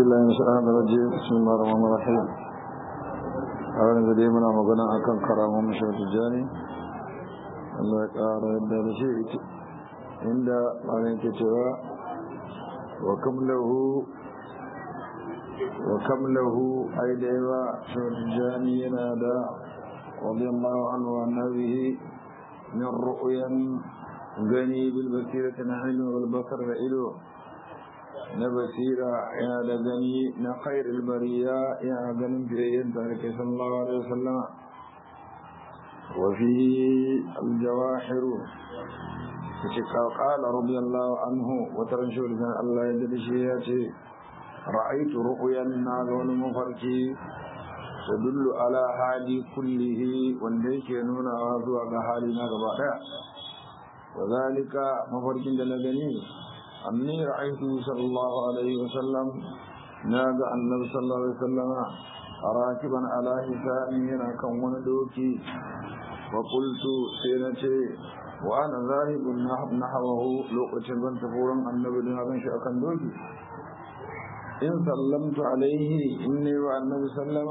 بالله من الشيطان الرجيم بسم الله الرحمن الرحيم أولا زدي منا مغنى أكن كرام مشهد الجاني الله يقار يبدأ بشيء عند عليك توا وكم له وكم له أي ديوا شهد الجاني ينادى رضي الله عنه وعن به من رؤيا غني بالبصيرة نحن والبصر إلو na basira yana da gani na khairul bariya yana ganin biyayyen tare sallallahu alaihi wasallam wa fi al-jawahir kace qala radiyallahu anhu wa taran shawli dan Allah ya dade shi ya ce ra'aytu ru'yan na ga wani mafarki tadullu ala hali kullihi wanda yake nuna zuwa ga hali na gaba daya wa zalika mafarkin da na gani أني رأيته صلى الله عليه وسلم نادى النبي صلى الله عليه وسلم راكبا على حسابه كون دوكي وقلت سينتي وأنا ذاهب نحوه لوقت بن تفورا النبي دون أبن شأكا دوكي إن سلمت عليه إني والنبي سلم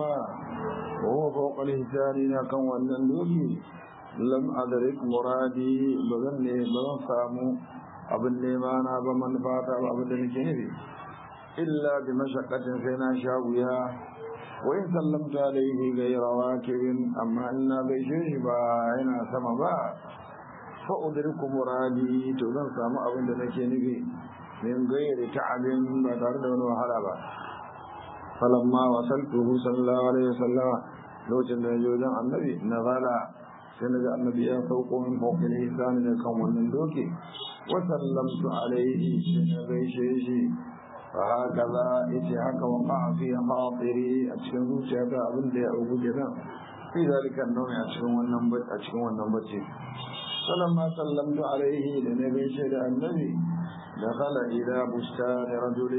وهو فوق الحساب كون دوكي لم أدرك مرادي بغني بغن سامو abin nema na ba manufata ba abin da nake nufi illa bi mashakkatin sai na sha wuya wa in sallamta alaihi ghayra wakibin amma in na gaishe shi ba yana sama ba fa udriku muradi to zan samu abin da nake nufi min gairi ta'abin ba tare da wani wahala ba falamma wasaltuhu sallallahu alaihi wasallama lokacin da ya wajen annabi nazala sai na ga annabi ya sauko min fawqil hisan da kan wannan doke وسلمت عليه غيشيشي فهكذا إتي هكا وقع في خاطري أتشكن زوجيك أبن دي أبو جدا في ذلك النوم أتشكن والنبت أتشكن والنبت فلما سلمت عليه لنبيشي النبي دخل إلى بستان رجل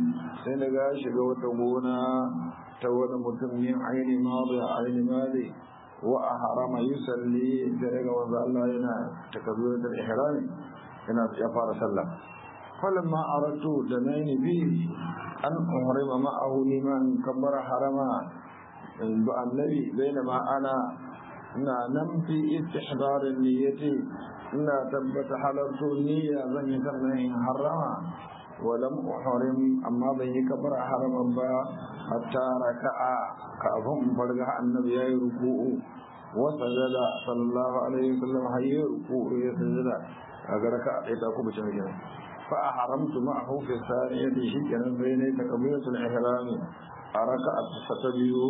سنغاش وتبونا تود متمين عين ماضي عين ماضي وأحرم يسلي ذلك وضع الله لنا تكبيرة الإحرام ina ya fara sallah falamma aratu da nayi bi an uhrima ma'ahu liman kabbara harama ba annabi bainama ana ina nan fi istihdar niyyati ina tabbata halartu niyya zan yi sannan in harama ولم أحرم أما به كبر حرما با حتى ركع كأفهم فرجع النبي ركوع وسجد صلى الله عليه وسلم هي ركوع يسجد kaga raka a ɗaya ta kuma can gina fa a haramtu ma a hukun sani yadda shi kenan bai ne ta kabilatul ihram a raka a ta biyu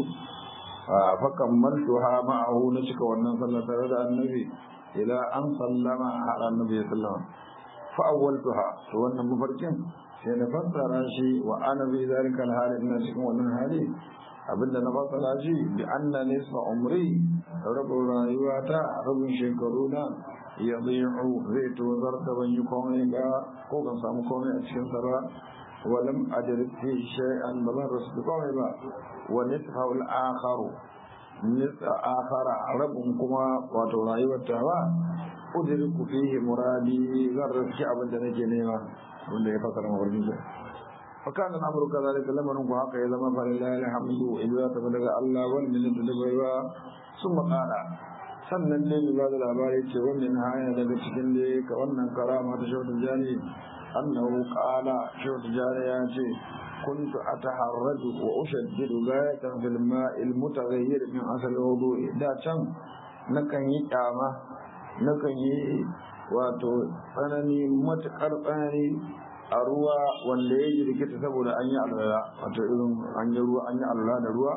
fa kammaltu ha ma'ahu na cika wannan sallah tare da annabi ila an sallama har annabi ya sallama fa awwaltuha to wannan mafarkin sai na fassara shi wa ana bi zalika hali ina cikin wannan hali abinda na fassara shi bi anna nisfa umri rabin rayuwata rabin shekaru na ya zai'u zai tozar da ban yi komai ba ko ban samu komai a cikin sa ba walam ajriti shay'an ba zan rasu komai ba wa nisfa al akharu nisfa akhara rabun kuma wato rayuwar ta ba udriku fihi muradi zan rasu abin da nake nema wanda ya fasara mawarkin sa فكان الامر كذلك لما نكون حق اذا ما فلله الحمد اذا تبلغ الله والمنه تدبيوا ثم قال sannan ne mai bada labari ce wannan haya daga cikin da ka wannan karama ta shautu jani annahu qala shautu jani ya ce kuntu ataharraju wa ushaddidu gayatan fil ma'il mutaghayyir min asal wudu'i da can nakan yi kyama nakan yi wato tsanani matukar tsanani a ruwa wanda ya jirgita saboda an yi alwala wato irin an yi ruwa an yi alwala da ruwa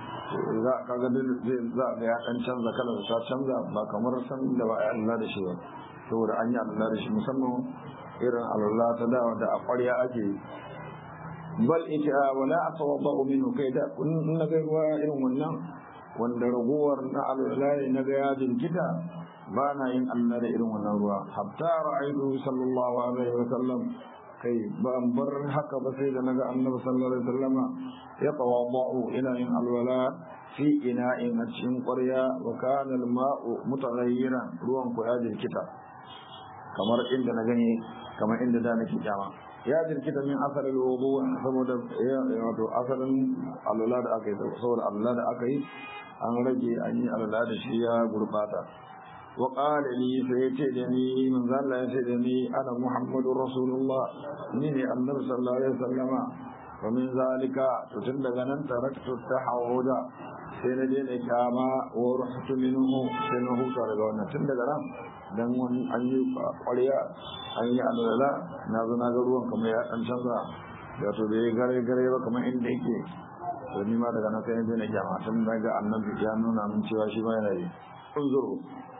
za ka ga zai za ga ya kan canza kalar ta canza ba kamar san da ba a Allah da shi ba saboda an yi Allah da shi musamman irin Allah ta da da a ƙwarya ake bal ita wala atawadda minhu kai da kun na ga ruwa irin wannan wanda ragowar na Allah na ga ya jinkita ba na yin Allah da irin wannan ruwa hatta ra'aytu sallallahu alaihi wa sallam kai ba an bar haka ba sai da naga annabi sallallahu alaihi wasallama ya tawaddu ila in alwala fi ina'in a cikin ƙwarya wa kana al-ma'u mutaghayyiran ruwan ku ya jirkita kamar inda na gani kamar inda da nake kyama ya jirkita min asalin wudu saboda wato asalin alula da aka yi saboda alula da aka yi an rage an yi alula da shi ya gurbata wa qala li sai ce da ni man zalla ya ce da ni ana muhammadur rasulullah ni ne annabi sallallahu alaihi wasallama wa min zalika to tun daga nan taraktu tahawuda sai na daina kyama wa ruhtu minhu sai na huta daga wannan tun daga nan dan wani an yi ƙwarya an yi alwala na zo na ga ruwan kamar ya ɗan canza wato bai gare gare ba kamar inda yake to ni ma daga nan sai na daina kyama tun daga annabi ya nuna min cewa shi ma yana yi unzuru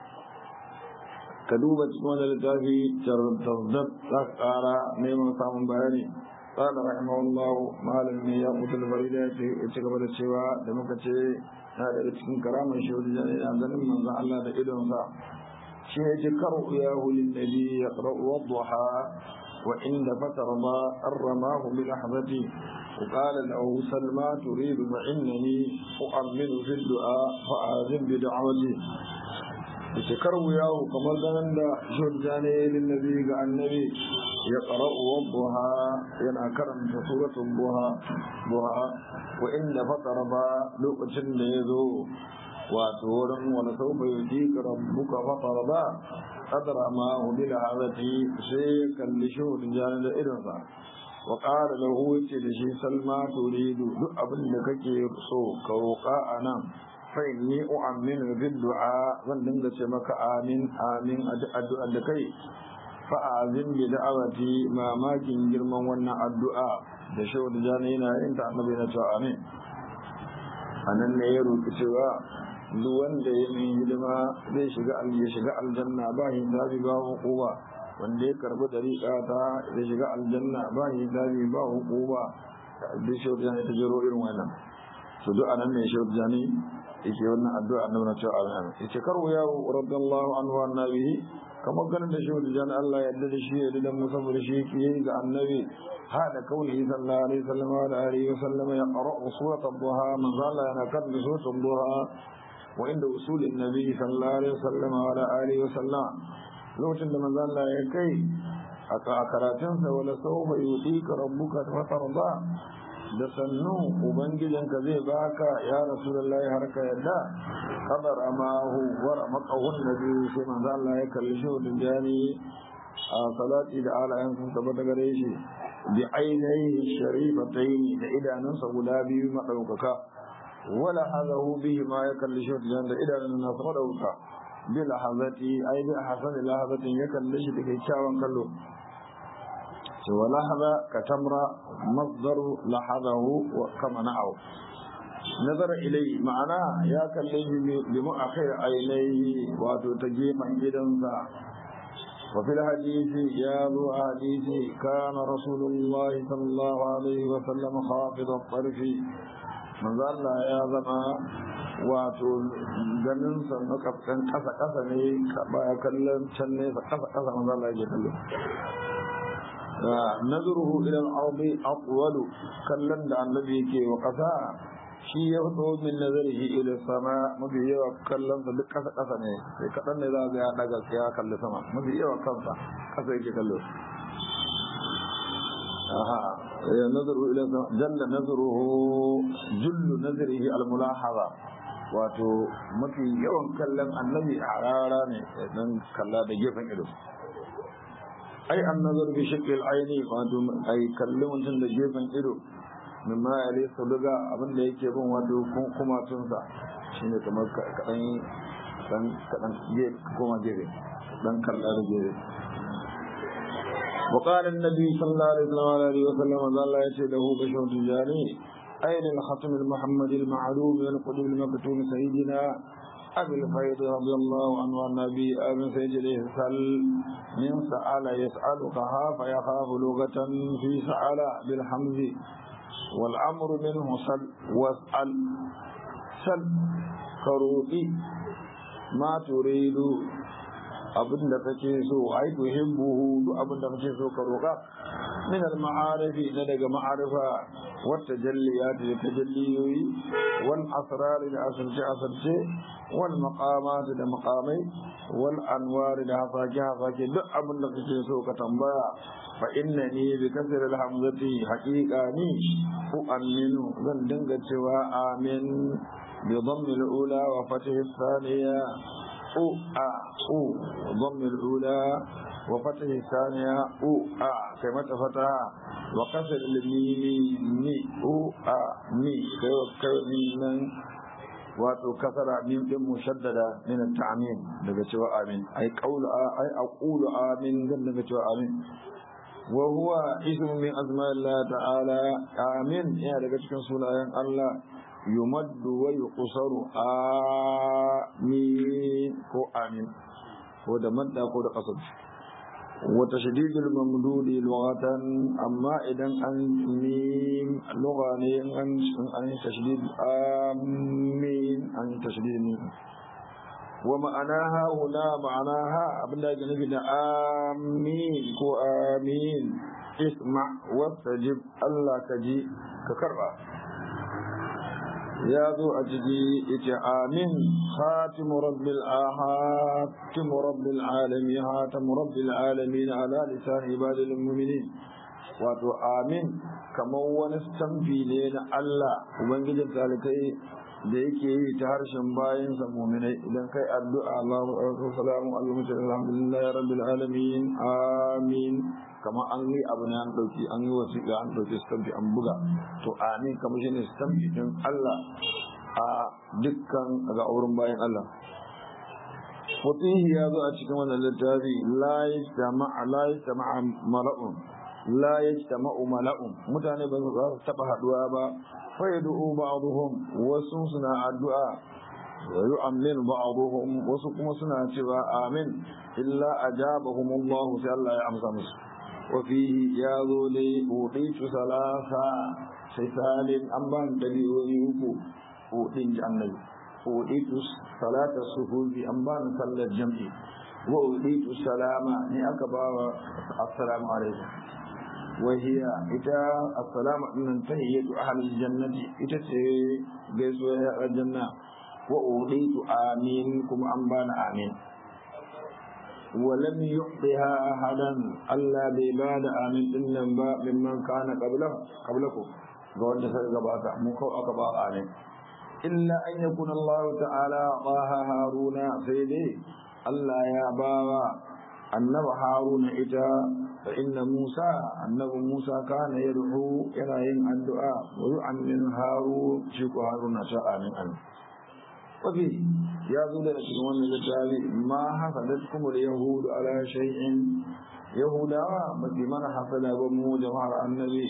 ka duba cikin wani littafi tarzaddad za ka ƙara neman samun bayani قال رحمه الله malam ne ya mutu farida ya ci gaba da cewa da muka ce na daga cikin karamar shi wajen a ganin manzon Allah da idonsa shi ya ji karu ya hulun nabi ya ƙara'u wadduha wa inda fatar ma an ramahu bi lahzati وقال له سلمى تريد فإنني أؤمن في الدعاء فآذن بدعوتي يتكروا ياه كما ظنن شرجاني للنبي قال النبي يقرأ والضحى ينكرم سورة الضحى ضحى وإن فطر با لوكشن ليزو واتورم ولسوف يجيك ربك فطر با قدر ما هو بلعبتي شيكا لشهر جانب إرنسا وقال له لشي سلمى تريد أبن لكك يرسو كوقا أنا فإني أؤمن بالدعاء ظن مك آمين آمين أدعى لكي fa'azin bi da'awati mamakin girman wannan addu'a da shehu da jani yana yin ta annabi na cewa amin a nan ne ya roƙi cewa duk wanda ya min hidima zai shiga ya shiga aljanna ba hisabi ba hukuma wanda ya karbi dariƙa ta ya shiga aljanna ba hisabi ba hukuma duk shehu da jani ta jero irin wannan to duk anan ne shehu da jani yake wannan addu'a annabi na cewa amin yace karu ya radiyallahu anhu annabi kamar ganin da shi wajen jan Allah yadda da shi yadda da musa da shi ke yi ga annabi hada kauli sallallahu alaihi wasallam wa alihi wa sallam ya qara surat ad-duha man zalla yana kan surat ad-duha wa inda usul an-nabi sallallahu alaihi wasallam wa alihi wa sallam lokacin da manzo Allah ya kai a karatun sa wala sawfa yutika rabbuka fatarda da sannu ubangijinka zai baka ya rasulullahi har ka yadda qadar amahu wa ramaqahu nabi sai manzo Allah ya kalli shi da jani a salati da alayan sun tabbata gare shi bi ainihi sharifatayn da idanunsa guda biyu madaukaka wala hadahu bihi ma ya kalli shi da jani da idanun nasa madauka bi lahazati ay bi hasan lahazatin ya kalli shi da kyakkyawan kallo ولحظ كتمر مصدر لحظه كما نعو نظر إليه معناه يا كليه بمؤخر عينيه واتو تجيما إذنسا وفي الحديث يا ذو حديث كان رسول الله صلى الله عليه وسلم خافض الطرف من ظل يا زما wato ganin sa na kafkan kasa kasa ne ba kallon can ne kasa kasa manzo Allah ya kallo نظره إلى الأرض أطول كلن da annabi yake wa ƙasa shi ya fito min nazarihi ila sama mafi yawa kallon sa duk ƙasa ƙasa ne sai kaɗan ne za ga ya daga ya kalli sama mafi yawa kansa ƙasa yake kallo aha ya nazaru ila sama jalla nazaruhu jullu nazarihi al mulahaza wato mafi yawan kallon annabi a rara ne dan kalla da gefen ido ai an nazar bi shakil aini wato ai kalli mutum da gefen ido min ma ya lesa daga abin da yake bin wato kuma tunsa shine kamar kadan dan kadan gefe koma gefe dan kalla da gefe وقال النبي صلى الله عليه وسلم قال لا يسيده بشر تجاري أين الختم المحمد المعلوم من قدم المكتوم سيدنا أبي الفيض رضي الله عنه النبي أبي سيجده سل من سأل يسأل خاف يخاف لغة في سأل بالحمد والأمر منه سل واسأل سل كروبي ما تريد abin da kake so ai tuhibbuhu duk abin da kake so ka roka min al ma'arifi na daga ma'arifa wat tajalliyat da tajalliyoyi wal asrar da asirce asirce wal maqamat da maqamai wal anwar da hafaki hafaki duk abin da kake so ka tambaya fa innani bi kasr al hamzati haqiqa ni u'minu zan dinga cewa amin bi dhamm al ula wa fath al thaniya u a u dhamm al ula wa fath al thaniya u a kai mata fata wa kasr al mim ni u a ni kai kai nan wato kasara min din mushaddada min at-ta'min daga cewa amin ai qawlu ai aqulu amin dan daga cewa amin wa huwa ismu min asma'illah ta'ala amin ya daga cikin sunayen Allah yumaddu wa yuqsaru amin ko amin ko da madda ko da qasad wa tashdidul mamdudi lughatan amma idan an mim lugha ne an an tashdid amin an tashdid ne wa ma'anaha huna ma'anaha abinda ake nufi da amin ko amin isma wastajib Allah ka ji ka karba ya zo a ciki ita amin khatimu rabbil ahatimu rabbil alamin hatamu rabbil alamin ala lisan ibadil mu'minin wato amin kamar wani stamfi ne na Allah ubangijin talikai da yake yi ta harshen bayansa muminai idan kai addu'a Allahu akbar salamu alaikum alhamdulillahi rabbil alamin amin kamar an yi abu ne an dauki an yi wasiƙa an dauki stampi an buga to amin kamar shine stampi din Allah a dukkan ga auren bayan Allah Fatihi ya zo a cikin wannan littafi la yajtama'a la yajtama'a mala'un la yajtama'u mala'un mutane ba su taba haduwa ba fa yad'u ba'dhum wasu suna addu'a wa yu'min ba'dhum wasu kuma suna cewa amin illa ajabahum Allah sai Allah ya amsa musu wa fihi ya zo li uditu salasa sai salin an ban dabi'o'i uku udin annabi uditu salata suhubi an ban sallar jam'i wa uditu salama ni aka bawa assalamu alaikum وهي إتا السلام من تهية أهل الجنة إتا جزوة الجنة وأوليت آمين كم أنبان آمين ولم يعطها أحدا ألا بباد آمين إنما ممن كان قبله قبلكم قول جسد قباك مكو أقبا آمين إلا أن يكون الله تعالى طه هارون سيدي ألا يا بابا أنب هارون إتا فإن موسى أنه موسى كان يدعو إلى ين الدعاء ويؤمن هارون شيك هارون شاء من أن وفي يا ذو الأسلام التالي ما حصلتكم اليهود على شيء يهودا متي من حصل بمو جماعة النبي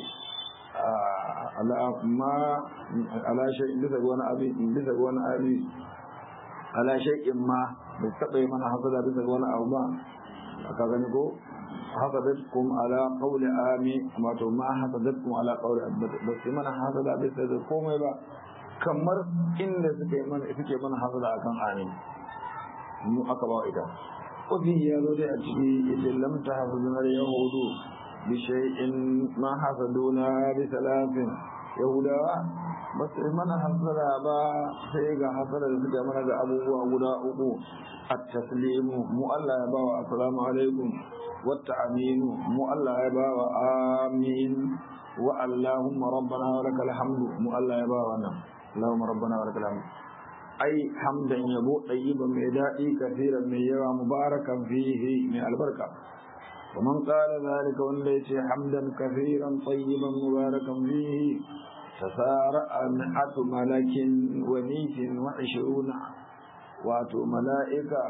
على ما على شيء لسه وانا أبي لسه وانا أبي على شيء ما بتقي من حصل لسه وانا أو ما كذا نقول حسدتكم على قول آمي ما تو ما حسدتكم على قول بس من حسد بس da komai ba kamar inda suke mana suke mana hasada akan amin mu aka ba ita wafi ya zo dai a ciki yace lam tahzuna yahudu bi shay'in ma hasaduna bi salatin yahudawa ba su mana hasada ba sai ga hasada da suke mana ga abubuwa guda uku at-taslimu mu Allah ya bawa assalamu alaikum والتعمين مؤلا يبا آمين واللهم ربنا ولك الحمد مؤلا يبا اللهم ربنا ولك الحمد أي حمدا يبو طيبا ميدائي كثيرا من يوى مباركا فيه من البركة ومن قال ذلك وليس حمدا كثيرا طيبا مباركا فيه تسارع مئة ملك وميت وعشرون واتو ملائكة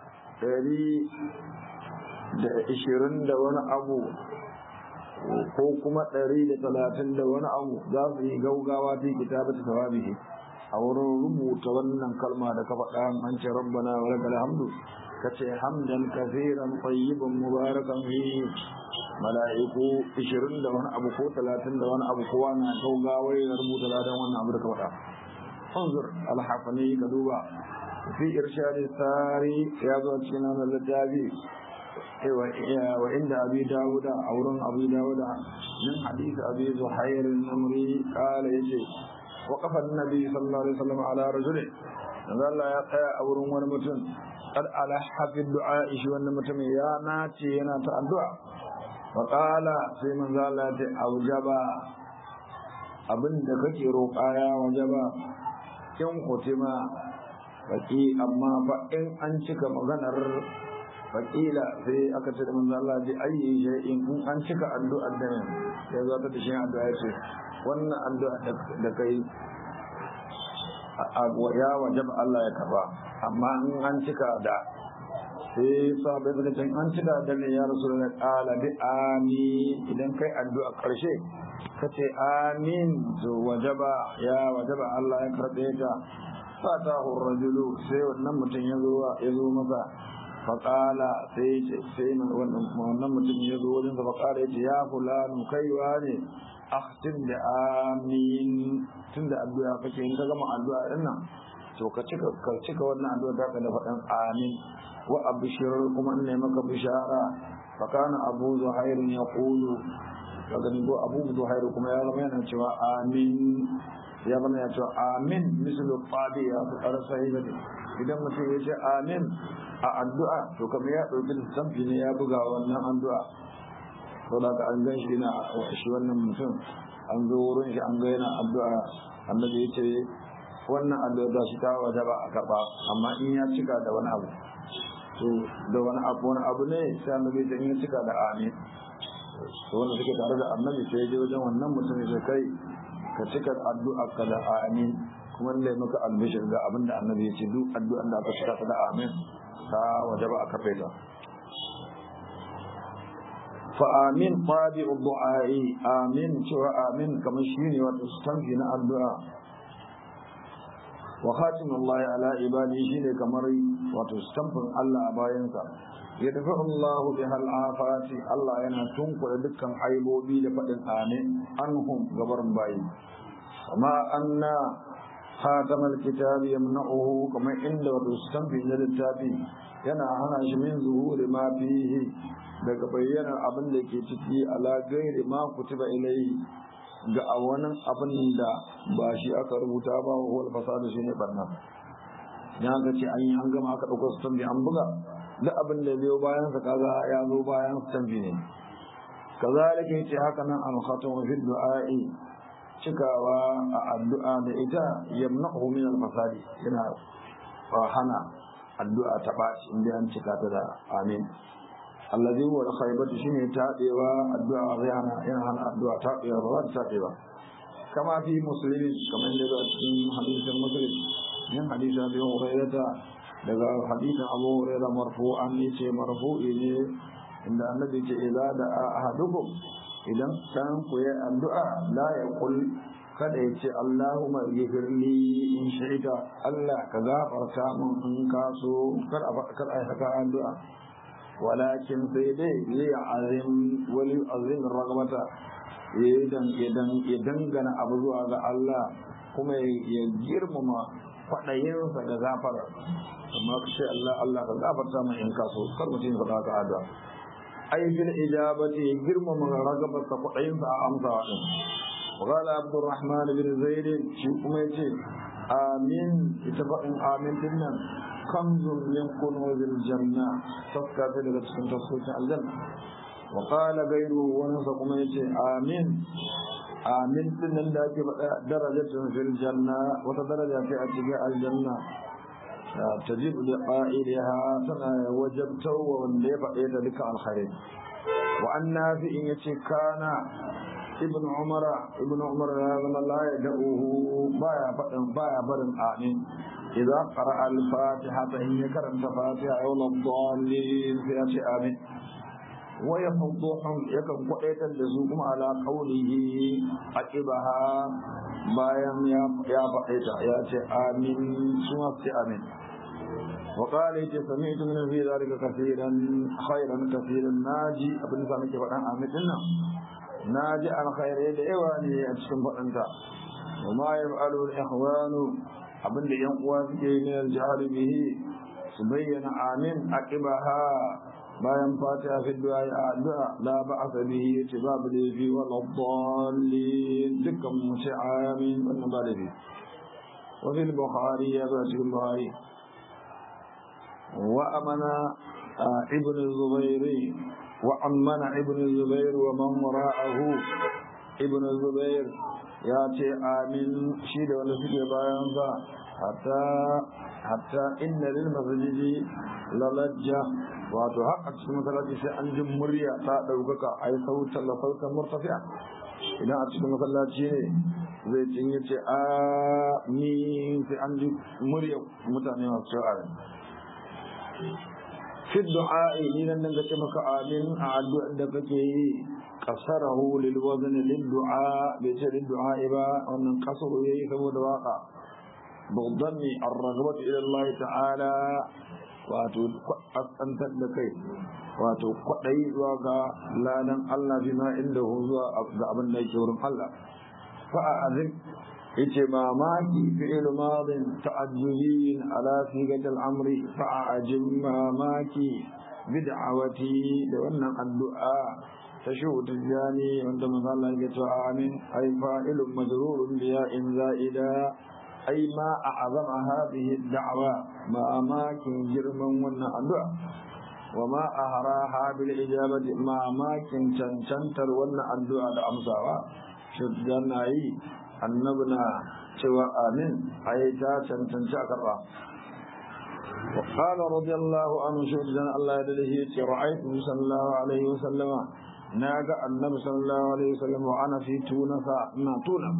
da ishirin da wani abu ko kuma ɗari da talatin da wani abu za su yi gaugawa fi kitabata tawabihi a wurin rubuta wannan kalma da ka faɗa an ce rabbana wa lakal hamdu ka ce hamdan kafiran tayyiban mubarakan fi mala'iku ishirin da wani abu ko talatin da wani abu kowa na gaugawa ya rubuta ladan wannan abu da ka faɗa انظر الحفني كدوبا في إرشاد الساري يا ذو السنان الذي وعند أبي داود أورن أبي داود من حديث أبي زحير النمري قال يجي وقف النبي صلى الله عليه وسلم على رجل قال يا قيا أورن ونمتن قد ألح في الدعاء شو ونمتن يا ناتي ينا الدعاء faƙala sai manzo Allah ta aujaba abinda kake roƙa ya wajaba in kutima baki amma fa in an cika maganar faƙila sai aka ce da manzo Allah ji ayi shay'in in an cika addu'ar da ne sai zo ta shi addu'a ya ce wannan addu'a da kai ya wajaba Allah ya kafa amma in an cika da sai sabai suka ce an cika da ne ya rasu da ƙala bi amin idan kai addu'a ƙarshe ka ce amin to wajaba ya wajaba Allah ya karɓe ta fatahu rajulu sai wannan mutum ya zo ya zo masa faƙala sai sai wannan mutum ya zo wajen sa faƙala ya ce ya fulanu kaiwa ne akhtim da amin tunda addu'a kake in ka gama addu'a din nan to ka cika ka cika wannan addu'a ta ka da faɗan amin wa abshir kuma ne maka bishara fa kana abu zuhair yaqulu daga ni abu zuhair kuma ya zama yana cewa amin ya zama ya cewa amin mislu tabi ya fi ƙarsa idan mutum ya ce amin a addu'a to kamar ya ɗauki lissafi ne ya buga wannan addu'a to da an gan shi na shi wannan mutum an zo wurin shi an ga yana addu'a annabi ya ce wannan addu'a da shi ta waje ba a karɓa amma in ya cika da wani abu to da wani abu wani abu ne sai annabi ya in ya cika da amin to wanda suke tare da annabi sai ya je wajen wannan mutum ya kai ka cika addu'a ka da amin kuma ne maka albishir ga abin da annabi ya ce duk addu'an da aka cika ta da amin ta waje ba a karɓe ta فآمين طابع الدعاء آمين شوى آمين كما شيني وتستنفي الدعاء وخاتم الله على عباده شيني كمري وتستنفي الله أباينسا يدفع الله بها الآفات الله ينا تنقل دكا عيبو بي لفئن آمين عنهم غبر باي وما أن خاتم الكتاب يمنعه كما عند وتستنفي للتابي yana hana shi min zuhuri ma fihi daga bayyana abin da ke ciki ala gairi ma kutiba ilai ga a wani abin da ba shi aka rubuta ba wa huwal fasadu shine barna ya ga ce an yi an gama aka dauko su tambi an buga duk abin da biyo bayan sa kaga ya zo bayan su tambi ne kazalika yace haka nan al khatamu fi du'a'i cikawa a addu'a da ita yamna'u min al fasadi yana hana addu'a ta ɓaci inda an cika ta da amin allazi huwa al-khaybatu shine tabewa addu'a zai hana yana hana addu'a tabewa ba za ta tabewa kama fi muslimin kamar da ga cikin hadisin muslim min hadisin abi hurairata daga hadisin abu hurairah marfu'an yace marfu'i ne inda annabi ce idza da ahadukum idan kan ku yi addu'a la yaqul kada ya ce Allahumma gifirli in shaita Allah ka gafarta min in ka so kar a kar a haka addu'a walakin sai dai zai azim wali azim ragabata idan idan ya dangana abu zuwa ga Allah kuma ya girmama kwaɗayinsa da gafara amma ka ce Allah Allah ka gafarta min in ka so kar mutum ya faɗa ka addu'a ai bil ijabati ya girmama ragabarsa kwaɗayinsa a amsawa din وقال عبد الرحمن بن زيد شيكم يجي آمين اتفق آمين دنا كنز من كنوز الجنة تفكى في لغة تفكى الجنة وقال غيره ونسق يجي آمين آمين دنا لك درجة في الجنة وتدرجة في أتقاء الجنة تجب لقائلها سنة وجبته ومن ليفعيد لك الخير وأن نافئ يتي كان ibn umar ibn umar ya zama la ya da'uhu baya fadin baya barin amin idza qara'a al-fatiha fa in karanta fatiha aw ladallin sai ya ce amin wa yafduhum yakan kwadaitar da su kuma ala qawlihi aqibaha bayan ya ya faɗaita ya ce amin su ma ce amin وقال يتي سمعت من في ذلك كثيرا خيرا كثيرا ناجي ابن سامي كفدان آمين دنا na ji alkhairai da yawa ne a cikin faɗinta wa ma ya fa'alu al-ikhwanu abinda yan uwa suke yi ne jihar bihi su bayyana amin aqibaha bayan fatiha fi du'a ya addu'a la ba'sa bihi yace babu da fi wa dallin dukkan mu ce amin wannan ba da fi wa fil bukhari ya zo cikin bukhari wa amana ibn zubairi وأمن ابن الزبير ومن وراءه ابن الزبير ياتي آمين شيد ولا سيد بايان حتى حتى إن للمسجد للجة wato har a cikin masallaci sai an ji murya ta ɗaukaka a yi sautan da sautan murtafiya idan a cikin masallaci ne zai cinye ce a ni sai an ji murya mutane masu cewa fi du'a'i ni nan nan ce maka amin a addu'ar da kake yi kasarahu lil wazn lil du'a bai ce lil du'a ba wannan kasaro yayi saboda waka bugdami ar-raghbatu ila Allah ta'ala wato kaskantar da kai wato kwadai zuwa ga ladan Allah bima inda zuwa ga abin da yake wurin Allah fa azim yace mamaki fi'il madin ta'ajjubin ala sigatil amri fa ajim mamaki bid'awati da wannan addu'a ta shuhud jani wanda manzo Allah ya ce amin ay fa'ilun majrurun bi ya'in za'ida ay ma a'zama hadhihi ad-da'wa ma amakin girman wannan addu'a wa ma ahraha bil ijabati ma amakin cancantar wannan addu'a da amsawa shuddan yi annabna cewa amin ai ta cancanci a karba وقال رضي الله عنه شهدا الله يدله رأيت صلى الله عليه وسلم ناقة النبي صلى الله عليه وسلم وأنا في تونس ما تونس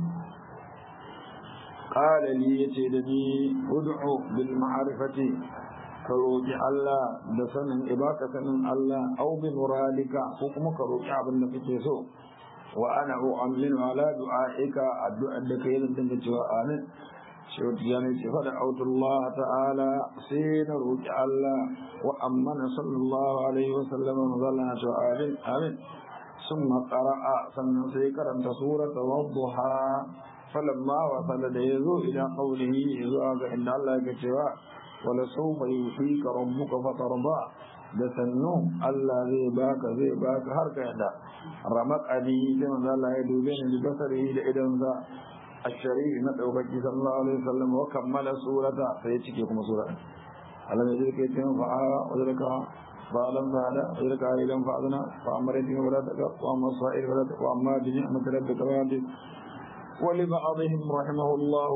قال لي يتيدني ادعو بالمعرفة كروجي الله دسن إباكة من الله أو بمرادك حكم كروجي عبد النبي سو وأنا أؤمن على دعائك الدعاء لك يلدن آمين شوت يعني فدعوت الله تعالى سين روج الله وأمن صلى الله عليه وسلم وظلنا آمين آمين ثم قرأ سنة سيكرا سورة والضحى فلما وصل يزو إلى قوله يزو عند الله كتوا ولسوف يحييك ربك فترضى da sannu Allah zai baka zai baka har ka yadda ramak abi sai manzo Allah ya dube ni da basari da idan sa الشريف ندعو بكي صلى الله عليه وسلم وكمل سورة فيتشكي كما سورة ألم يجرك يتهم فعا وذلك فعلم فعلا وذلك عائلا فعلنا فأما ريتهم ولا تقف وأما الصائر ولا تقف وأما بنعمة ربك فعلا ولبعضهم رحمه الله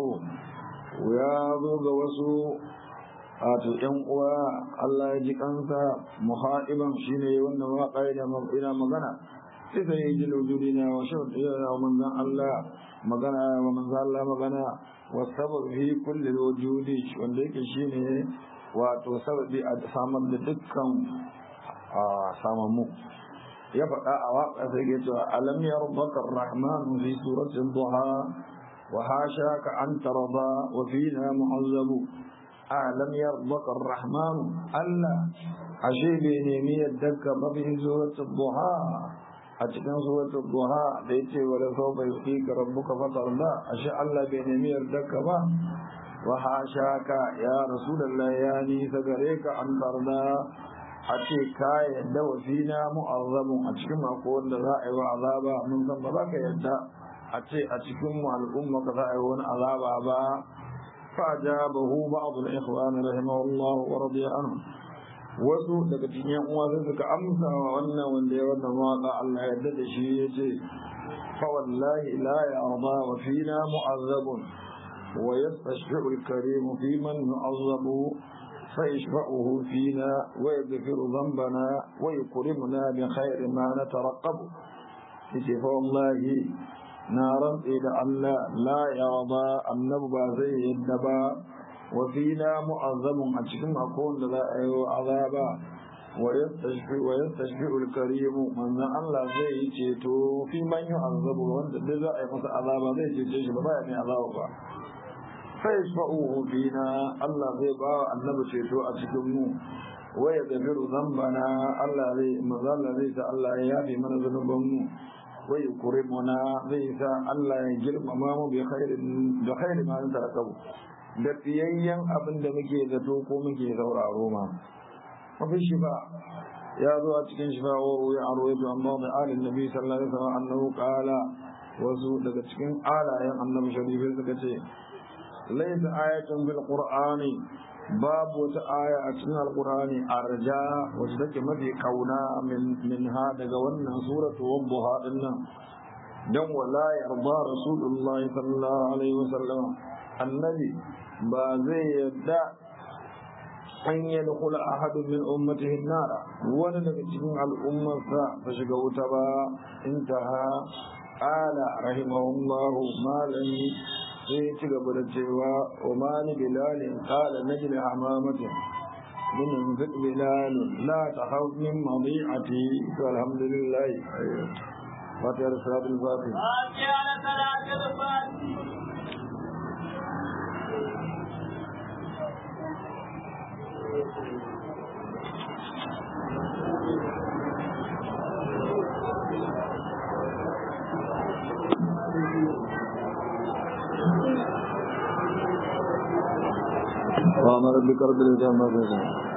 ويابوغ وسوء آتو ينقوى الله يجيك أنت محائبا شيني ونوا قيدا إلى مغنى سيسيجي الوجودنا وشرط ومن ذا الله magana wa manzo Allah magana wa sabab fi kulli wujudi wanda yake shine wato sababi a samar da dukkan samamu ya faɗa a waƙa sai ke cewa alam yarbaka ar-rahman fi suratul duha wa hasha ka an tarda wa fina mu'azzabu alam yarbaka ar-rahman Allah ashe bai nemi yadda ka ba fi suratul duha a cikin suratul duha da yace wala sawfa yuqika rabbuka fatarda ashe Allah bai nemi yardarka ba wa hashaka ya rasulullah ya ni gare ka an tarda a ce ka yadda wa fina mu'azzamun a cikin mako wanda za a yi wa azaba mun san ba za ka yadda a ce a cikin mu al'umma ka za a yi wani azaba ba فأجابه بعض الإخوان رحمه الله ورضي عنهم wasu daga cikin yan uwa sai suka amsa wa wannan wanda ya wannan waka Allah ya da shi ya ce fa wallahi la yarda wa fina mu'azzabun wa yastashfi'u al-karim fi man nu'azzabu fa yashfa'uhu fina wa yaghfiru dhanbana wa yukrimuna bi khayri ma nataraqqabu yace fa wallahi na rantsi da Allah la yarda annabi ba zai yadda ba وفينا معظم أتكم أكون لا أيو عذابا ويستشفع ويستشفع الكريم من الله زي تيتو في من يعذب وانت دزا أي مس عذابا زي تيتو بابا يعني عذابا فيشفعوه فينا الله زي با النبي تيتو أتكم ويغفر ذنبنا الله زي من الله زي الله يافي من ذنوبنا ويكرمنا زي الله يجرم أمامه بخير بخير ما أنت ركبه da fiyayyen abin da muke zato ko muke sauraro ma mafi shi ba ya zo a cikin shi ba wa ruwa a ruwa amma da alin nabi sallallahu alaihi wasallam annahu qala wasu daga cikin alayen annabi sharifi suka ce laysa ayatun bil qur'ani babu wata aya a cikin alkurani arja wacce take mafi kauna min ha daga wannan suratu wadduha din nan dan wala yarda rasulullahi sallallahu alaihi wasallam annabi ba zai yadda an yadkhula ahadun min ummatihi nara wani daga cikin al'ummarsa ta shiga wuta ba intaha qala rahimahullahu malami sai ci gaba da cewa wa mali bilalin qala najli hamamatin min yanfiq bilal la takhaf min madi'ati walhamdulillah fatiha salatul fatih فاتحة صلاة الفاتحة وامر بكرب الجامع